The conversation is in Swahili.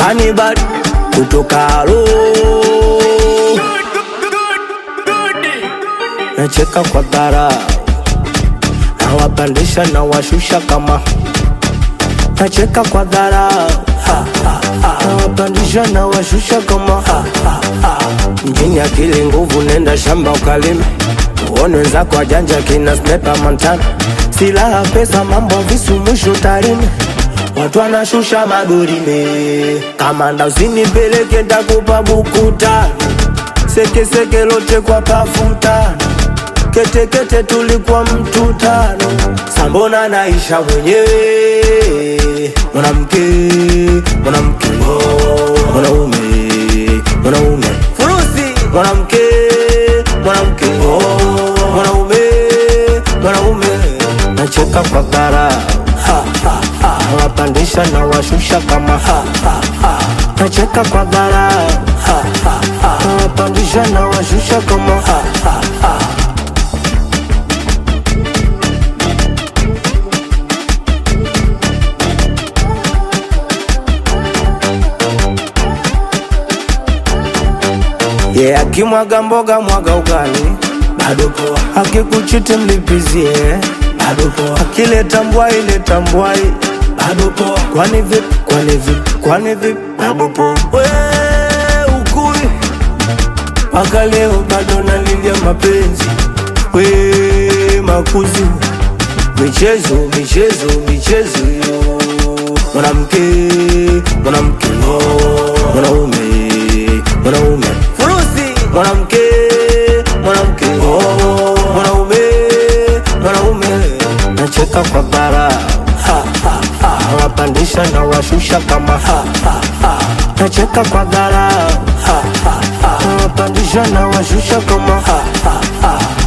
Hannibal kutoka Alo nacheka kwa dhara nawapandisha na washusha kama nacheka kwa dhara nawapandisha na washusha kama mjini akili nguvu nenda shamba ukalime uone wenzako wajanja kina snepa mantana silaha pesa mambo visu mwisho tarime watu wanashusha madorime kamanda usinipeleke ntakupa buku tano sekeseke lote kwa pafutano ketekete tulikuwa mtu tano sambona naisha mwenyewe mwanamke mwanamke oh, mwanaume mwanaume furusi mwanamke mwanamke oh, mwanaume mwanaume nacheka kwa dhara nawapandisha na washusha kama ha, ha, ha. nacheka kwa dhara nawapandisha na washusha kama ha, ha, ha. ye yeah, akimwaga mboga mwaga ugali bado poa, akikuchiti mlipizie bado poa, akileta mbwai leta mbwai bado poa, kwani vipi kwani vipi kwani vipi bado poa, we ukui mpaka leo bado nalilia mapenzi we makuzi michezo michezo michezo yo mwanamke mwanamke no mwanaume mwanaume furusi mwanamke mwanamke oh, mwanaume mwanaume nacheka kwa bara nawapandisha na washusha kama ha, ha, ha. nacheka kwa dhara nawapandisha na washusha kama ha, ha, ha.